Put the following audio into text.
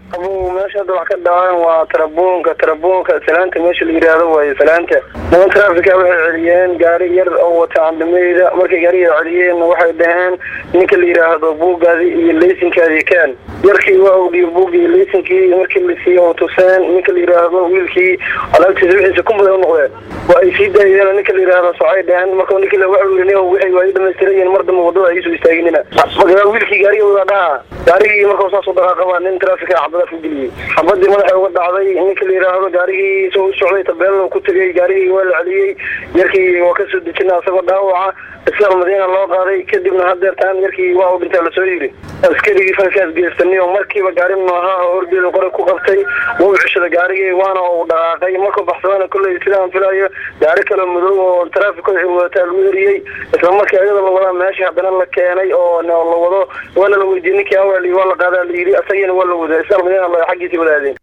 abu meesha hadda wax ka dhaceen waa tarabuunka tarabuunka salaanta meesha la yidhaahdo waaye salaanta niman traafika waxay celiyeen gaari yar oo wata candameyda markay gaariga celiyeen waxay dhaheen ninka la yidhaahdo buugaadi iyo leysinkaadii kaan yarkii waa ogdiyo buugii leysinkii markii la siiye oo tuseen ninka la yidhaahdo wiilkii alaabtiisa wixiisa kumbaday unoqdeen waa ay sii daayeen ninka la yidhaahdo socay dhaheen marka ninki waxa yiri wixii waa dhamaystirayeen mar dambe wadada ay soo istaaginina marka wiilkii gaariga wada dhaha gaarigii marka saas u dhaqaaqaba nin traafika xabada ku geliyey xabadii madaxa uga dhacday ninka la yidhaahdo gaarigii isagoo u socday tabeelna ku tegay gaarigii waa la celiyey yarkii waa kasoo dejina asagoo dhaawaca islaam madiina loo qaaday kadibna hadeertaan yarkii waa u dhintaa lasoo yiri askarigii falkaas geystani oo markiiba gaari noohaa oo orgeeda qore ku qabtay wuu cishada gaarigii waana uu dhaqaaqay markuu baxsadana kolley sidaan filayo gaari kale madow oo traafika wadataa lagu eriyey isla markii ayada la wadaa meesha haddana la keenay oo la wado waana la weydiiyey ninkii awali waa la qaadaa la yidhi asagina waa la wadaa islaam madiina xaggiisii wadaadeen